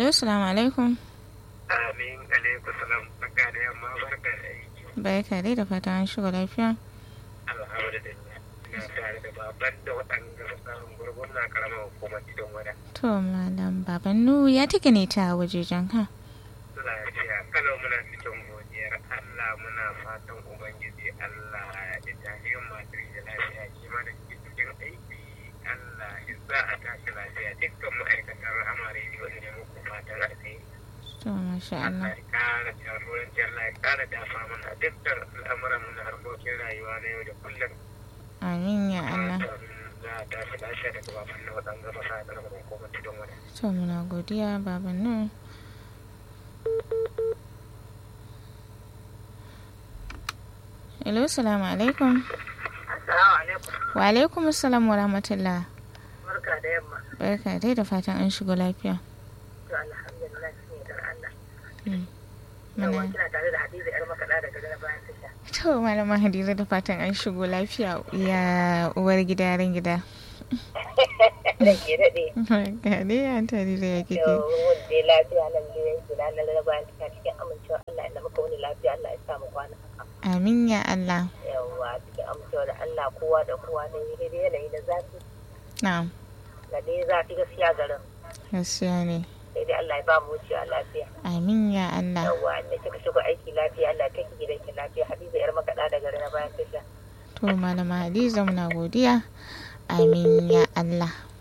Hello, salamu alaikum. Amin alaikum salam barka da yamma barka da aiki. Barka dai da fatan an shiga lafiya. Alhamdulillah. Ina tare da baban da waɗanda fasahin gurgun na karamar hukumar gidan wada. To, malam babannu ya take ne ta wajejen ka? Lafiya kalau muna cikin godiyar Allah muna fatan Ubangiji Allah ya tafi masu da lafiya shi ma da ke cikin aiki Allah ya sa a tashi lafiya dukkan ma'aikatan rahama rediyo ne muku fatan alheri. To, masha Allah Allah. ya kara jagoranci Allah ya kara dafa mana dukkan al'amuran mu na harkokin rayuwa na yau da kullum. Amin ya Allah. Za a tashi lafiya daga baban na waɗanda ba sa ɗaga hukumar tudun wada. To, muna godiya babannu. Hello, salamu alaikum. Assalamu alaikum. Wa alaikum assalam wa rahmatullah. Barka da yamma. Barka dai da fatan an shigo lafiya. To alhamdulillah shi ne dar Allah. Mm. Yawa Muna- kina tare da Hadiza yar makaɗa daga gana bayan tasha. To, malama Hadiza da fatan an shigo lafiya ya uwar gida yaran gida. Da ke daɗe. Barka dai an tare da ya Yau kike. wanda lafiya nan da yanzu na na bayan tasha cikin amincewa Allah ya muka wani lafiya Allah ya samu kwana. Amin ya Allah. Yawa cikin amincewa da Allah kowa da kowa da yi daidai yanayi na zafi. Na'am, Da dai zafi gaskiya garin. gaskiya ne. Sai dai Allah ya ba mu wucewa lafiya. Amin ya Allah. Yawa da kika shigo aiki lafiya Allah ya kai ki gidanki lafiya Hadiza yar makaɗa daga gana bayan tasha. To, malama Hadiza muna godiya. Amin ya Allah.